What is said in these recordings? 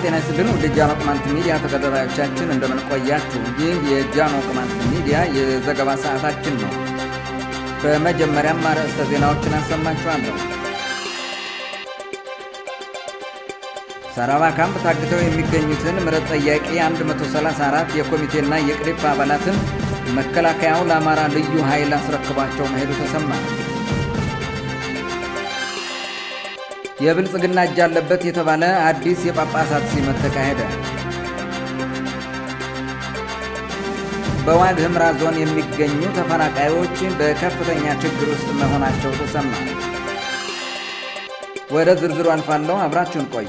ጤና ይስጥልን ወደ ጃኖ ቅማንት ሚዲያ ተከታታዮቻችን እንደምን ቆያችሁ? ይህ የጃኖ ቅማንት ሚዲያ የዘገባ ሰዓታችን ነው። በመጀመሪያም አርዕስተ ዜናዎችን አሰማችኋለሁ። ሰራባ ካምፕ ታግተው የሚገኙትን ምሕረት ጠያቂ 134 የኮሚቴና የቅሪፕ አባላትን መከላከያው ለአማራ ልዩ ኃይል አስረክቧቸው መሄዱ ተሰማ። የብልጽግና እጅ አለበት የተባለ አዲስ የጳጳሳት ሲመት ተካሄደ። በዋግ ኽምራ ዞን የሚገኙ ተፈናቃዮች በከፍተኛ ችግር ውስጥ መሆናቸው ተሰማ። ወደ ዝርዝሩ አልፋለሁ። አብራችሁን ቆዩ።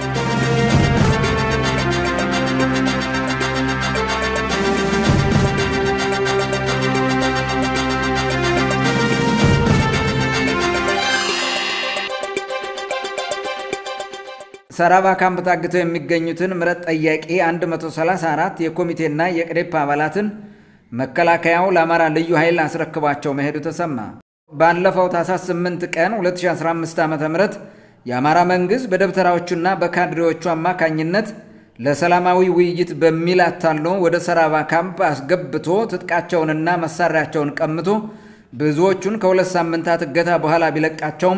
ሰራባ ካምፕ ታግተው የሚገኙትን ምሕረት ጠያቂ 134 የኮሚቴና የቅዴፕ አባላትን መከላከያው ለአማራ ልዩ ኃይል አስረክቧቸው መሄዱ ተሰማ። ባለፈው ታኅሳስ 8 ቀን 2015 ዓ ም የአማራ መንግሥት በደብተራዎቹና በካድሬዎቹ አማካኝነት ለሰላማዊ ውይይት በሚል አታሎ ወደ ሰራባ ካምፕ አስገብቶ ትጥቃቸውንና መሳሪያቸውን ቀምቶ ብዙዎቹን ከሁለት ሳምንታት እገታ በኋላ ቢለቃቸውም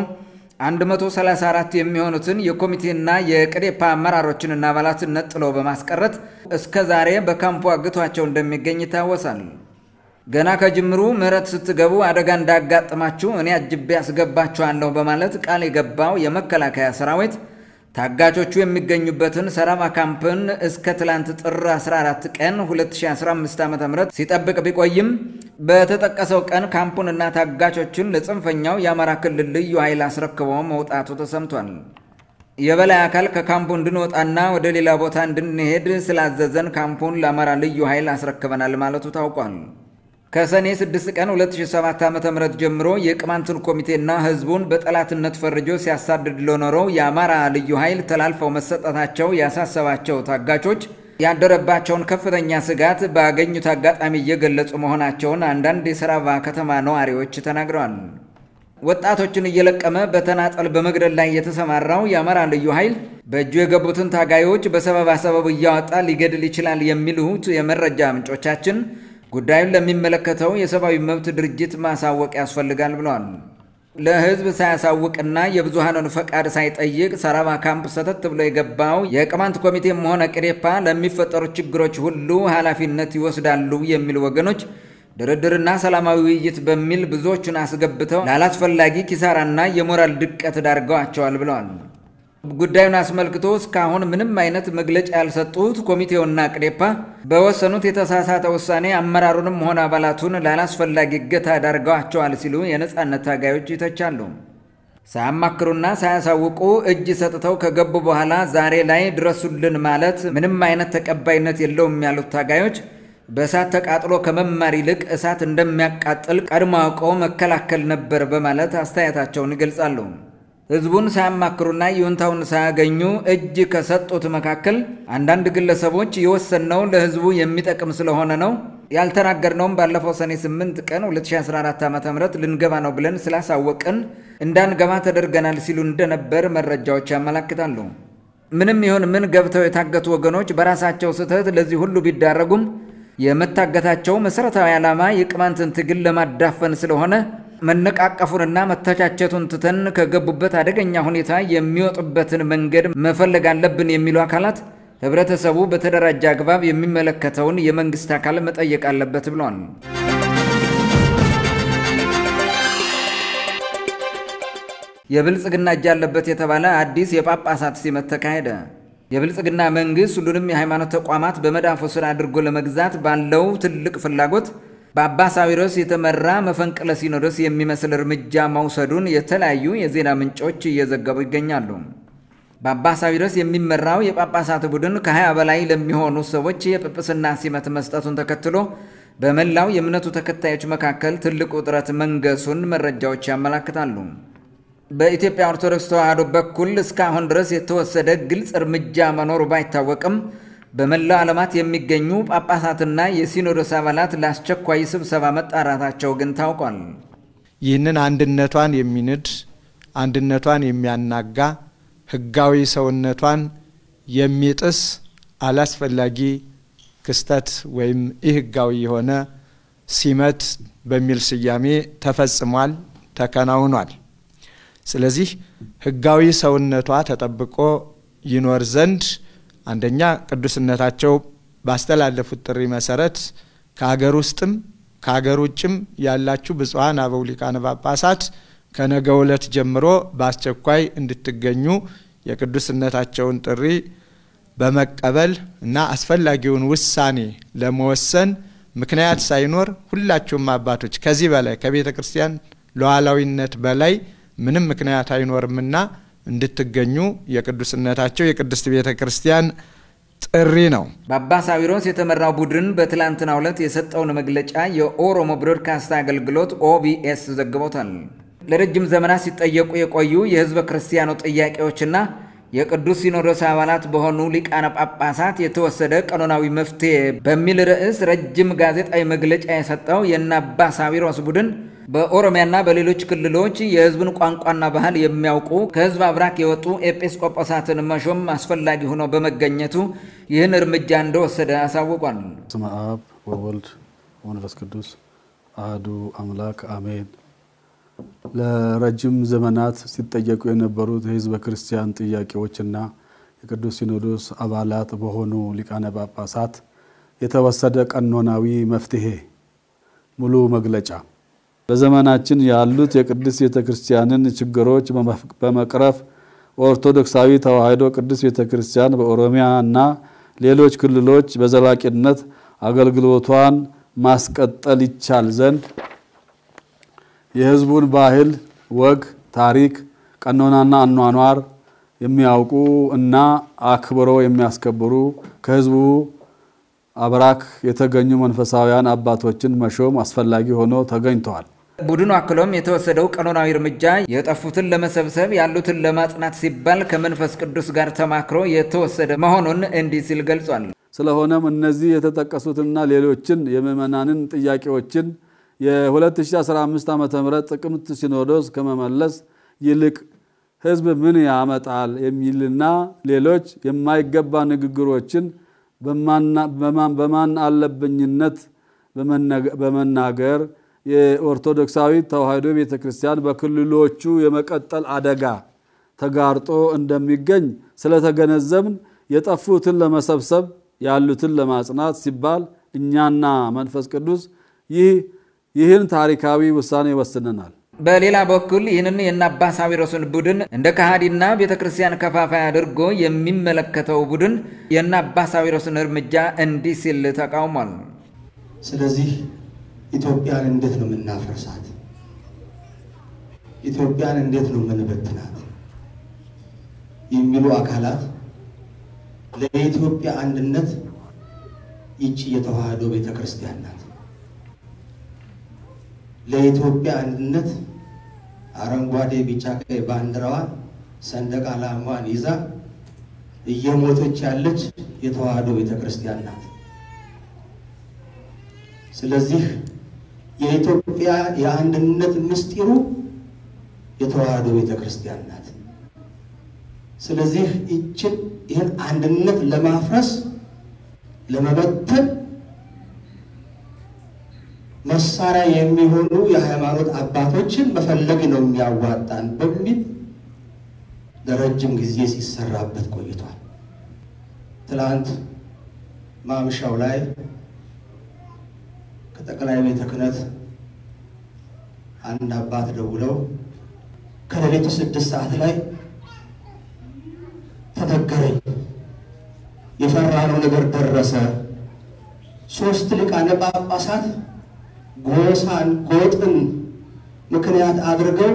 134 የሚሆኑትን የኮሚቴና የቅዴፓ አመራሮችንና አባላትን ነጥሎ በማስቀረት እስከ ዛሬ በካምፑ አግቷቸው እንደሚገኝ ይታወሳል። ገና ከጅምሩ ምሕረት ስትገቡ አደጋ እንዳያጋጥማችሁ እኔ አጅቤ አስገባችኋለሁ በማለት ቃል የገባው የመከላከያ ሰራዊት ታጋቾቹ የሚገኙበትን ሰራባ ካምፕን እስከ ትላንት ጥር 14 ቀን 2015 ዓ ም ሲጠብቅ ቢቆይም በተጠቀሰው ቀን ካምፑንና ታጋቾችን ለጽንፈኛው የአማራ ክልል ልዩ ኃይል አስረክቦ መውጣቱ ተሰምቷል። የበላይ አካል ከካምፑ እንድንወጣና ወደ ሌላ ቦታ እንድንሄድ ስላዘዘን ካምፑን ለአማራ ልዩ ኃይል አስረክበናል ማለቱ ታውቋል። ከሰኔ 6 ቀን 2007 ዓ ም ጀምሮ የቅማንትን ኮሚቴና ህዝቡን በጠላትነት ፈርጆ ሲያሳድድ ለኖረው የአማራ ልዩ ኃይል ተላልፈው መሰጠታቸው ያሳሰባቸው ታጋቾች ያደረባቸውን ከፍተኛ ስጋት ባገኙት አጋጣሚ እየገለጹ መሆናቸውን አንዳንድ የሰራባ ከተማ ነዋሪዎች ተናግረዋል። ወጣቶችን እየለቀመ በተናጠል በመግደል ላይ የተሰማራው የአማራ ልዩ ኃይል በእጁ የገቡትን ታጋዮች በሰበባ ሰበብ እያወጣ ሊገድል ይችላል የሚሉት የመረጃ ምንጮቻችን ጉዳዩን ለሚመለከተው የሰብአዊ መብት ድርጅት ማሳወቅ ያስፈልጋል ብለዋል። ለህዝብ ሳያሳውቅና የብዙሃኑን ፈቃድ ሳይጠይቅ ሰራባ ካምፕ ሰተት ብሎ የገባው የቅማንት ኮሚቴም ሆነ ቅዴፓ ለሚፈጠሩ ችግሮች ሁሉ ኃላፊነት ይወስዳሉ የሚሉ ወገኖች ድርድርና ሰላማዊ ውይይት በሚል ብዙዎቹን አስገብተው ላላስፈላጊ ኪሳራና የሞራል ድቀት ዳርገዋቸዋል ብለዋል። ጉዳዩን አስመልክቶ እስካሁን ምንም አይነት መግለጫ ያልሰጡት ኮሚቴውና ቅዴፓ በወሰኑት የተሳሳተ ውሳኔ አመራሩንም ሆነ አባላቱን ላላስፈላጊ እገታ ዳርገዋቸዋል ሲሉ የነፃነት ታጋዮች ይተቻሉ። ሳያማክሩና ሳያሳውቁ እጅ ሰጥተው ከገቡ በኋላ ዛሬ ላይ ድረሱልን ማለት ምንም አይነት ተቀባይነት የለውም ያሉት ታጋዮች በእሳት ተቃጥሎ ከመማር ይልቅ እሳት እንደሚያቃጥል ቀድሞ አውቀው መከላከል ነበር በማለት አስተያየታቸውን ይገልጻሉ። ህዝቡን ሳያማክሩና ይሁንታውን ሳያገኙ እጅ ከሰጡት መካከል አንዳንድ ግለሰቦች የወሰንነው ለህዝቡ የሚጠቅም ስለሆነ ነው፣ ያልተናገርነውም ባለፈው ሰኔ 8 ቀን 2014 ዓ ም ልንገባ ነው ብለን ስላሳወቅን እንዳንገባ ተደርገናል ሲሉ እንደነበር መረጃዎች ያመላክታሉ። ምንም ይሁን ምን ገብተው የታገቱ ወገኖች በራሳቸው ስህተት ለዚህ ሁሉ ቢዳረጉም የመታገታቸው መሠረታዊ ዓላማ የቅማንትን ትግል ለማዳፈን ስለሆነ መነቃቀፉንና መተቻቸቱን ትተን ከገቡበት አደገኛ ሁኔታ የሚወጡበትን መንገድ መፈለግ አለብን የሚሉ አካላት ህብረተሰቡ በተደራጀ አግባብ የሚመለከተውን የመንግስት አካል መጠየቅ አለበት ብለዋል። የብልጽግና እጅ አለበት የተባለ አዲስ የጳጳሳት ሲመት ተካሄደ። የብልጽግና መንግስት ሁሉንም የሃይማኖት ተቋማት በመዳፉ ስር አድርጎ ለመግዛት ባለው ትልቅ ፍላጎት በአባ ሳዊሮስ የተመራ መፈንቅለ ሲኖዶስ የሚመስል እርምጃ መውሰዱን የተለያዩ የዜና ምንጮች እየዘገቡ ይገኛሉ። በአባ ሳዊሮስ የሚመራው የጳጳሳት ቡድን ከ20 በላይ ለሚሆኑ ሰዎች የጵጵስና ሲመት መስጠቱን ተከትሎ በመላው የእምነቱ ተከታዮች መካከል ትልቅ ውጥረት መንገሱን መረጃዎች ያመላክታሉ። በኢትዮጵያ ኦርቶዶክስ ተዋሕዶ በኩል እስካሁን ድረስ የተወሰደ ግልጽ እርምጃ መኖሩ ባይታወቅም በመላው ዓለማት የሚገኙ ጳጳሳትና የሲኖዶስ አባላት ለአስቸኳይ ስብሰባ መጣራታቸው ግን ታውቋል። ይህንን አንድነቷን የሚንድ አንድነቷን የሚያናጋ ሕጋዊ ሰውነቷን የሚጥስ አላስፈላጊ ክስተት ወይም ኢህጋዊ የሆነ ሲመት በሚል ስያሜ ተፈጽሟል፣ ተከናውኗል። ስለዚህ ህጋዊ ሰውነቷ ተጠብቆ ይኖር ዘንድ አንደኛ ቅዱስነታቸው ባስተላለፉት ጥሪ መሰረት ከሀገር ውስጥም ከሀገር ውጭም ያላችሁ ብፁዓን አበው ሊቃነ ጳጳሳት ከነገ ዕለት ጀምሮ በአስቸኳይ እንድትገኙ የቅዱስነታቸውን ጥሪ በመቀበል እና አስፈላጊውን ውሳኔ ለመወሰን ምክንያት ሳይኖር ሁላችሁም አባቶች ከዚህ በላይ ከቤተ ክርስቲያን ሉዓላዊነት በላይ ምንም ምክንያት አይኖርምና እንድትገኙ የቅዱስነታቸው የቅድስት ቤተ ክርስቲያን ጥሪ ነው። በአባ ሳዊሮስ የተመራው ቡድን በትላንትናው ዕለት የሰጠውን መግለጫ የኦሮሞ ብሮድካስት አገልግሎት ኦቢኤስ ዘግቦታል። ለረጅም ዘመናት ሲጠየቁ የቆዩ የህዝበ ክርስቲያኑ ጥያቄዎችና የቅዱስ ሲኖዶስ አባላት በሆኑ ሊቃነ ጳጳሳት የተወሰደ ቀኖናዊ መፍትሄ በሚል ርዕስ ረጅም ጋዜጣዊ መግለጫ የሰጠው የእነ አባ ሳዊሮስ ቡድን በኦሮሚያና በሌሎች ክልሎች የህዝብን ቋንቋና ባህል የሚያውቁ ከህዝብ አብራክ የወጡ ኤጲስቆጶሳትን መሾም አስፈላጊ ሆኖ በመገኘቱ ይህን እርምጃ እንደወሰደ አሳውቋል። ስመ አብ ወወልድ ወመንፈስ ቅዱስ አህዱ አምላክ አሜን። ለረጅም ዘመናት ሲጠየቁ የነበሩት የህዝበ ክርስቲያን ጥያቄዎችና የቅዱስ ሲኖዶስ አባላት በሆኑ ሊቃነ ጳጳሳት የተወሰደ ቀኖናዊ መፍትሄ ሙሉ መግለጫ በዘመናችን ያሉት የቅድስት ቤተ ክርስቲያንን ችግሮች በመቅረፍ ኦርቶዶክሳዊ ተዋሕዶ ቅድስት ቤተ ክርስቲያን በኦሮሚያ እና ሌሎች ክልሎች በዘላቂነት አገልግሎቷን ማስቀጠል ይቻል ዘንድ የህዝቡን ባህል፣ ወግ፣ ታሪክ፣ ቀኖናና አኗኗር የሚያውቁ እና አክብረው የሚያስከብሩ ከህዝቡ አብራክ የተገኙ መንፈሳውያን አባቶችን መሾም አስፈላጊ ሆኖ ተገኝተዋል። ቡድኑ አክሎም የተወሰደው ቀኖናዊ እርምጃ የጠፉትን ለመሰብሰብ ያሉትን ለማጽናት ሲባል ከመንፈስ ቅዱስ ጋር ተማክሮ የተወሰደ መሆኑን እንዲህ ሲል ገልጿል። ስለሆነም እነዚህ የተጠቀሱትና ሌሎችን የምዕመናንን ጥያቄዎችን የ2015 ዓ ም ጥቅምት ሲኖዶስ ከመመለስ ይልቅ ህዝብ ምን ያመጣል የሚልና ሌሎች የማይገባ ንግግሮችን በማን አለብኝነት በመናገር የኦርቶዶክሳዊ ተዋሕዶ ቤተ ክርስቲያን በክልሎቹ የመቀጠል አደጋ ተጋርጦ እንደሚገኝ ስለተገነዘብን የጠፉትን ለመሰብሰብ ያሉትን ለማጽናት ሲባል እኛና መንፈስ ቅዱስ ይህን ታሪካዊ ውሳኔ ወስነናል። በሌላ በኩል ይህንን የእነ አባ ሳዊሮስን ቡድን እንደ ከሃዲና ቤተ ክርስቲያን ከፋፋይ አድርጎ የሚመለከተው ቡድን የእነ አባ ሳዊሮስን እርምጃ እንዲህ ሲል ተቃውሟል። ስለዚህ ኢትዮጵያን እንዴት ነው የምናፈርሳት? ኢትዮጵያን እንዴት ነው የምንበትናት? የሚሉ አካላት ለኢትዮጵያ አንድነት ይቺ የተዋሕዶ ቤተ ክርስቲያን ናት። ለኢትዮጵያ አንድነት አረንጓዴ፣ ቢጫ፣ ቀይ ባንዲራዋን ሰንደቅ ዓላማዋን ይዛ እየሞተች ያለች የተዋሕዶ ቤተ ክርስቲያን ናት። ስለዚህ የኢትዮጵያ የአንድነት ምስጢሩ የተዋሕዶ ቤተ ክርስቲያን ናት። ስለዚህ ይችን ይህን አንድነት ለማፍረስ ለመበተን መሳሪያ የሚሆኑ የሃይማኖት አባቶችን መፈለግ ነው የሚያዋጣን በሚል ለረጅም ጊዜ ሲሰራበት ቆይቷል። ትላንት ማምሻው ላይ ከጠቅላይ ቤተ ክህነት አንድ አባት ደውለው ከሌሊቱ ስድስት ሰዓት ላይ ተነገረኝ፣ የፈራነው ነገር ደረሰ። ሶስት ሊቃነ ጳጳሳት ጎሳን ጎጥን ምክንያት አድርገው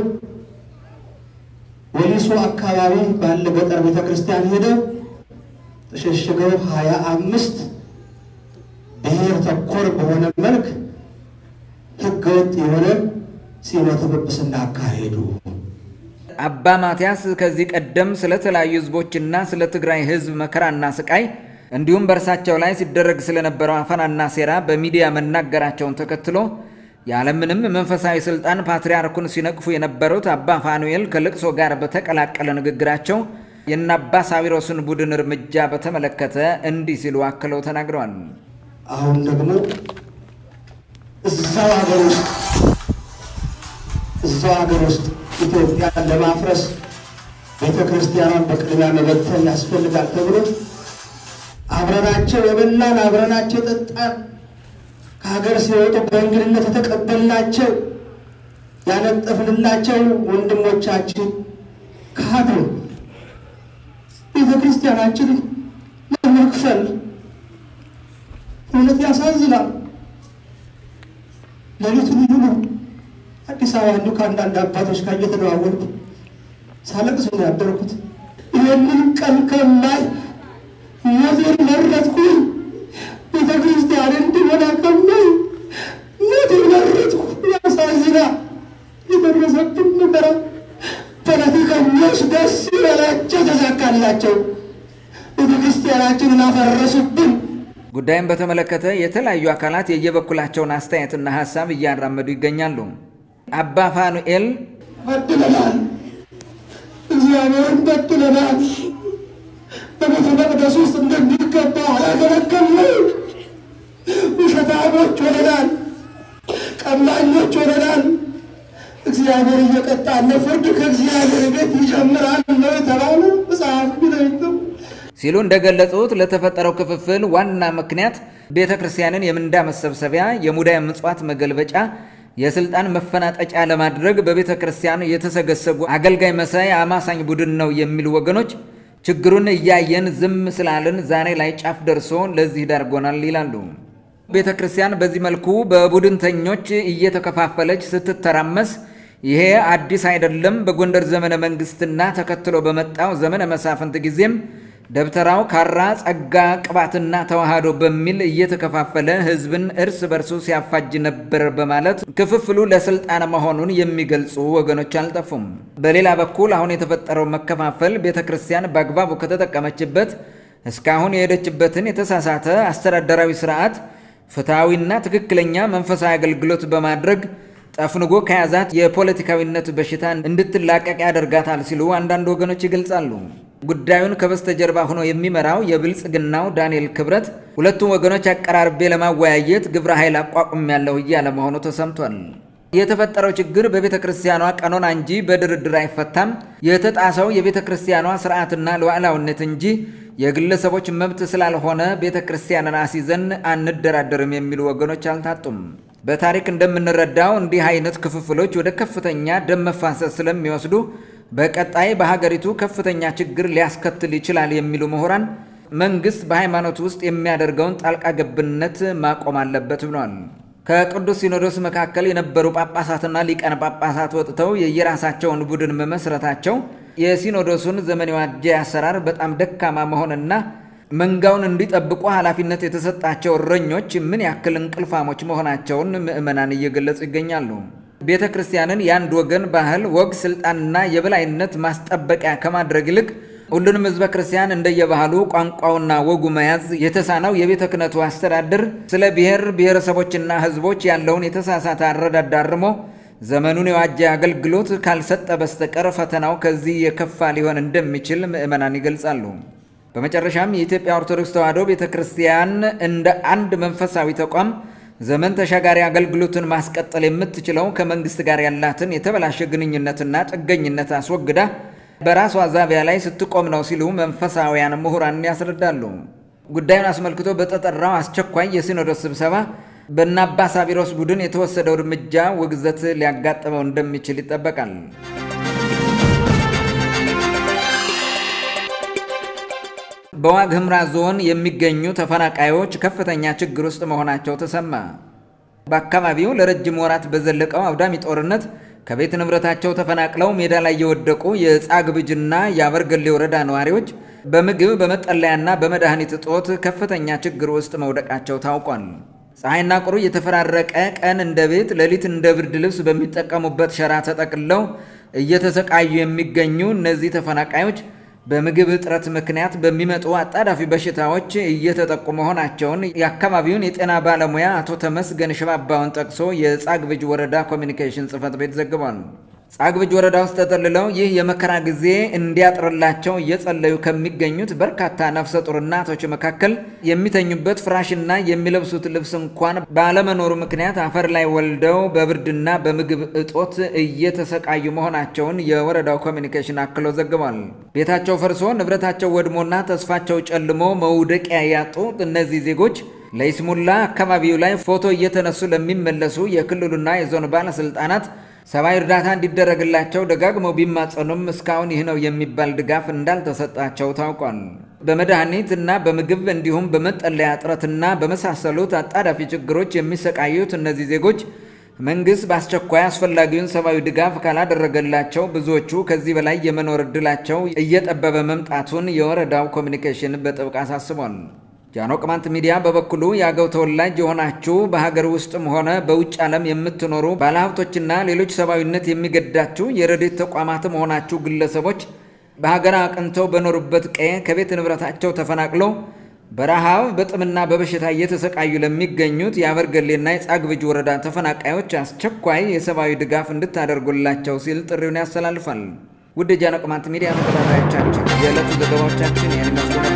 ወሊሶ አካባቢ ባለ ገጠር ቤተ ክርስቲያን ሄደው ተሸሽገው ሀያ አምስት ብሔር ተኮር በሆነ መልክ ህገወጥ የሆነ ሲመተ ጵጵስና አካሄዱ። አባ ማትያስ ከዚህ ቀደም ስለተለያዩ ህዝቦችና ስለ ትግራይ ህዝብ መከራና ስቃይ እንዲሁም በእርሳቸው ላይ ሲደረግ ስለነበረው አፈናና ሴራ በሚዲያ መናገራቸውን ተከትሎ ያለምንም መንፈሳዊ ስልጣን ፓትርያርኩን ሲነቅፉ የነበሩት አባ ፋኑኤል ከልቅሶ ጋር በተቀላቀለ ንግግራቸው የእነ አባ ሳዊሮስን ቡድን እርምጃ በተመለከተ እንዲህ ሲሉ አክለው ተናግረዋል። አሁን ደግሞ እዛው ሀገር ውስጥ እዛው ሀገር ውስጥ ኢትዮጵያን ለማፍረስ ቤተ ክርስቲያኗን በቅድሚያ መበተን ያስፈልጋል ተብሎ አብረናቸው የበላን አብረናቸው የጠጣን ከሀገር ሲወጡ በእንግድነት የተቀበልናቸው ያነጠፍንላቸው ወንድሞቻችን ካዱ። ቤተ ክርስቲያናችንን ለመክፈል እውነት ያሳዝናል። ሌሊቱን ሙሉ አዲስ አበባ እንዲሁ ከአንዳንድ አባቶች ጋር እየተደዋወልኩ ሳለቅስ ነው ያደርኩት። ይህንን ቀን ከማይ ሞቴን መረጥኩኝ። ቤተ ክርስቲያን እንድሞላ ከማይ ሞቴን መረጥኩ። ያሳዝናል። የደረሰብን መከራ ፖለቲከኞች ደስ ይበላቸው፣ ተሳካላቸው። ቤተ ክርስቲያናችንን አፈረሱብን። ጉዳይን በተመለከተ የተለያዩ አካላት የየበኩላቸውን አስተያየትና ሀሳብ እያራመዱ ይገኛሉ። አባ ፋኑኤል በድለናል፣ እግዚአብሔርን በድለናል። በቤተ መቅደስ ውስጥ እንደሚገባ አላገለገልንም። ውሸታሞች ሆነናል፣ ቀማኞች ሆነናል። እግዚአብሔር እየቀጣን ነው። ፍርድ ከእግዚአብሔር ቤት ይጀምራል ነው የተባለ መጽሐፍ ቢለይም ሲሉ እንደገለጹት ለተፈጠረው ክፍፍል ዋና ምክንያት ቤተ ክርስቲያንን የምንዳ መሰብሰቢያ፣ የሙዳየ ምጽዋት መገልበጫ፣ የስልጣን መፈናጠጫ ለማድረግ በቤተ ክርስቲያን የተሰገሰጉ አገልጋይ መሳይ አማሳኝ ቡድን ነው የሚሉ ወገኖች ችግሩን እያየን ዝም ስላልን ዛሬ ላይ ጫፍ ደርሶ ለዚህ ዳርጎናል ይላሉ። ቤተ ክርስቲያን በዚህ መልኩ በቡድንተኞች እየተከፋፈለች ስትተራመስ ይሄ አዲስ አይደለም። በጎንደር ዘመነ መንግስትና ተከትሎ በመጣው ዘመነ መሳፍንት ጊዜም ደብተራው ካራ ጸጋ ቅባትና ተዋህዶ በሚል እየተከፋፈለ ሕዝብን እርስ በርሱ ሲያፋጅ ነበር በማለት ክፍፍሉ ለስልጣን መሆኑን የሚገልጹ ወገኖች አልጠፉም። በሌላ በኩል አሁን የተፈጠረው መከፋፈል ቤተ ክርስቲያን በአግባቡ ከተጠቀመችበት እስካሁን የሄደችበትን የተሳሳተ አስተዳደራዊ ስርዓት ፍትሐዊና ትክክለኛ መንፈሳዊ አገልግሎት በማድረግ ጠፍንጎ ከያዛት የፖለቲካዊነት በሽታ እንድትላቀቅ ያደርጋታል ሲሉ አንዳንድ ወገኖች ይገልጻሉ። ጉዳዩን ከበስተጀርባ ሆኖ የሚመራው የብልጽግናው ዳንኤል ክብረት ሁለቱም ወገኖች አቀራርቤ ለማወያየት ግብረ ኃይል አቋቁም ያለው እያለ መሆኑ ተሰምቷል። የተፈጠረው ችግር በቤተ ክርስቲያኗ ቀኖና እንጂ በድርድር አይፈታም፣ የተጣሰው የቤተ ክርስቲያኗ ስርዓትና ሉዓላዊነት እንጂ የግለሰቦች መብት ስላልሆነ ቤተ ክርስቲያንን አስይዘን አንደራደርም የሚሉ ወገኖች አልታጡም። በታሪክ እንደምንረዳው እንዲህ አይነት ክፍፍሎች ወደ ከፍተኛ ደም መፋሰስ ስለሚወስዱ በቀጣይ በሀገሪቱ ከፍተኛ ችግር ሊያስከትል ይችላል የሚሉ ምሁራን መንግስት በሃይማኖት ውስጥ የሚያደርገውን ጣልቃ ገብነት ማቆም አለበት ብለዋል። ከቅዱስ ሲኖዶስ መካከል የነበሩ ጳጳሳትና ሊቃነ ጳጳሳት ወጥተው የየራሳቸውን ቡድን መመስረታቸው የሲኖዶሱን ዘመን የዋጀ አሰራር በጣም ደካማ መሆንና መንጋውን እንዲጠብቁ ኃላፊነት የተሰጣቸው እረኞች ምን ያክል እንቅልፋሞች መሆናቸውን ምዕመናን እየገለጹ ይገኛሉ። ቤተ ክርስቲያንን የአንድ ወገን ባህል፣ ወግ፣ ስልጣንና የበላይነት ማስጠበቂያ ከማድረግ ይልቅ ሁሉንም ሕዝበ ክርስቲያን እንደየባህሉ ቋንቋውና ወጉ መያዝ የተሳነው የቤተ ክህነቱ አስተዳደር ስለ ብሔር ብሔረሰቦችና ሕዝቦች ያለውን የተሳሳተ አረዳድ አርሞ ዘመኑን የዋጀ አገልግሎት ካልሰጠ በስተቀር ፈተናው ከዚህ የከፋ ሊሆን እንደሚችል ምዕመናን ይገልጻሉ። በመጨረሻም የኢትዮጵያ ኦርቶዶክስ ተዋሕዶ ቤተ ክርስቲያን እንደ አንድ መንፈሳዊ ተቋም ዘመን ተሻጋሪ አገልግሎትን ማስቀጠል የምትችለው ከመንግስት ጋር ያላትን የተበላሸ ግንኙነትና ጥገኝነት አስወግዳ በራሷ ዛቢያ ላይ ስትቆም ነው ሲሉ መንፈሳውያን ምሁራን ያስረዳሉ። ጉዳዩን አስመልክቶ በተጠራው አስቸኳይ የሲኖዶስ ስብሰባ በእነ አባ ሳቢሮስ ቡድን የተወሰደው እርምጃ ውግዘት ሊያጋጥመው እንደሚችል ይጠበቃል። በዋግ ኽምራ ዞን የሚገኙ ተፈናቃዮች ከፍተኛ ችግር ውስጥ መሆናቸው ተሰማ። በአካባቢው ለረጅም ወራት በዘለቀው አውዳሚ ጦርነት ከቤት ንብረታቸው ተፈናቅለው ሜዳ ላይ የወደቁ የጻግብጅና የአበርገሌ ወረዳ ነዋሪዎች በምግብ በመጠለያና በመድኃኒት እጦት ከፍተኛ ችግር ውስጥ መውደቃቸው ታውቋል። ፀሐይና ቁሩ የተፈራረቀ ቀን እንደ ቤት፣ ሌሊት እንደ ብርድ ልብስ በሚጠቀሙበት ሸራ ተጠቅልለው እየተሰቃዩ የሚገኙ እነዚህ ተፈናቃዮች በምግብ እጥረት ምክንያት በሚመጡ አጣዳፊ በሽታዎች እየተጠቁ መሆናቸውን የአካባቢውን የጤና ባለሙያ አቶ ተመስገን ሽባባውን ጠቅሶ የጻግብጅ ወረዳ ኮሚኒኬሽን ጽሕፈት ቤት ዘግቧል። ጻግብጅ ወረዳ ውስጥ ተጠልለው ይህ የመከራ ጊዜ እንዲያጥርላቸው እየጸለዩ ከሚገኙት በርካታ ነፍሰ ጡር እናቶች መካከል የሚተኙበት ፍራሽና የሚለብሱት ልብስ እንኳን ባለመኖሩ ምክንያት አፈር ላይ ወልደው በብርድና በምግብ እጦት እየተሰቃዩ መሆናቸውን የወረዳው ኮሚኒኬሽን አክሎ ዘግቧል። ቤታቸው ፈርሶ ንብረታቸው ወድሞና ተስፋቸው ጨልሞ መውደቂያ ያጡ እነዚህ ዜጎች ለይስሙላ አካባቢው ላይ ፎቶ እየተነሱ ለሚመለሱ የክልሉና የዞን ባለስልጣናት ሰብአዊ እርዳታ እንዲደረግላቸው ደጋግመው ቢማጸኑም እስካሁን ይህ ነው የሚባል ድጋፍ እንዳልተሰጣቸው ታውቋል። በመድኃኒት እና በምግብ እንዲሁም በመጠለያ እጥረትና በመሳሰሉት አጣዳፊ ችግሮች የሚሰቃዩት እነዚህ ዜጎች መንግስት በአስቸኳይ አስፈላጊውን ሰብአዊ ድጋፍ ካላደረገላቸው ብዙዎቹ ከዚህ በላይ የመኖር ዕድላቸው እየጠበበ መምጣቱን የወረዳው ኮሚኒኬሽን በጥብቅ አሳስቧል። ጃኖ ቅማንት ሚዲያ በበኩሉ የአገው ተወላጅ የሆናችሁ በሀገር ውስጥም ሆነ በውጭ ዓለም የምትኖሩ ባለሀብቶችና ሌሎች ሰብአዊነት የሚገዳችሁ የረድኤት ተቋማትም ሆናችሁ ግለሰቦች በሀገር አቅንተው በኖሩበት ቀዬ ከቤት ንብረታቸው ተፈናቅሎ በረሃብ በጥምና በበሽታ እየተሰቃዩ ለሚገኙት የአበርገሌና የጻግብጅ ወረዳ ተፈናቃዮች አስቸኳይ የሰብአዊ ድጋፍ እንድታደርጉላቸው ሲል ጥሪውን ያስተላልፋል። ውድ የጃኖ ቅማንት ሚዲያ ተከታታዮቻችን የዕለቱ ዘገባዎቻችን ይህን ይመስሉ